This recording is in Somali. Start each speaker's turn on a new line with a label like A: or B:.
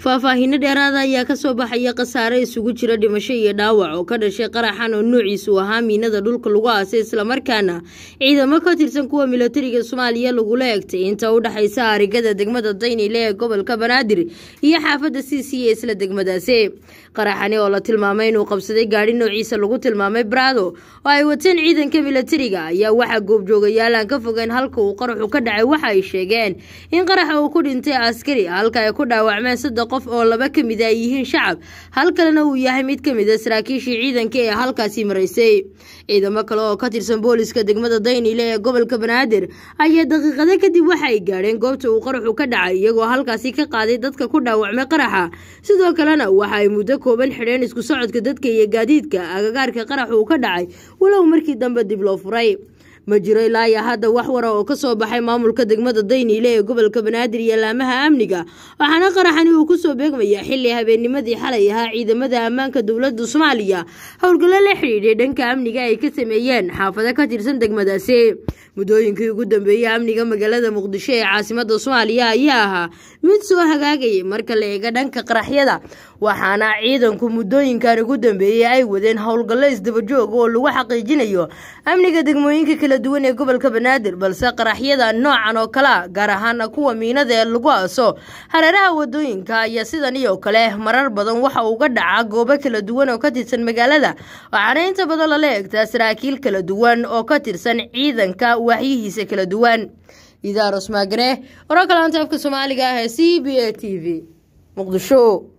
A: faahfaahiino dheeraada ayaa kasoo baxaya khasaare isugu jira dhimasho iyo dhaawac oo ka dhashay qaraxan oo noociisu ahaa miinada dhulka lagu aasay islamarkaana ciidamo ka tirsan kuwa milatariga soomaaliya lagula egtay inta u dhexaysa arigada degmada daynile ee gobolka banaadir iyo xaafadda c c ee isla degmadaasi qaraxani oo la tilmaamay inuu qabsaday gaadhi noociisa lagu tilmaamay brado oo ay wateen ciidanka milatariga ayaa waxaa goobjoogayaal aan ka fogeyn halka uu qaraxu ka dhacay waxa ay sheegeen in qaraxa uu ku dhintay askari halka ay ku dhaawacmeen saddex qof oo laba ka mid a ay yihiin shacab hal kalena uu yahay mid ka mid a saraakiishii ciidanka ee halkaasi maraysay ciidamo kale oo ka tirsan booliska degmada daynile ee gobolka banaadir ayaa daqiiqado kadib waxa ay gaadheen goobta uu qaraxu ka dhacay iyagoo halkaasi ka qaaday dadka ku dhaawacmay qaraxa sidoo kalena waxa ay muddo kooban xidheen isku socodka dadka iyo gaadiidka agagaarka qaraxa uu ka dhacay walow markii dambe dib loo furay ma jiro ilaa iyo hadda wax wara oo ka soo baxay maamulka degmada dayniile ee gobolka banaadir iyo laamaha amniga waxaana qaraxani uu kusoo beegmaya xili habeennimadii xalay ahaa ciidamada ammaanka dowladda soomaaliya howlgallo la xidhiidhay dhanka amniga ay ka sameeyeen xaafado ka tirsan degmadaasi muddooyinkii ugu dambeeyey amniga magaalada muqdisho ee caasimada soomaaliya ayaa ahaa mid soo hagaagayay marka la eega dhanka qaraxyada waxaana ciidanku muddooyinkan ugu dambeeyey ay wadeen howlgallo isdabajooga oo lagu xaqiijinayo amniga degmooyinka kala duwan ee gobolka banaadir balse qaraxyada noocan oo kalea gaar ahaana kuwa miinada ee lagu aaso hareeraha wadooyinka ayaa sidan iyo kale marar badan waxa uga dhaca goobo kala duwan oo ka tirsan magaalada waxaana inta badan lala eegtaa saraakiil kala duwan oo ka tirsan ciidanka waxyihiisa kala duwan idaaros maagane wararka laanta afka soomaaliga ah ee c b a t v muqdisho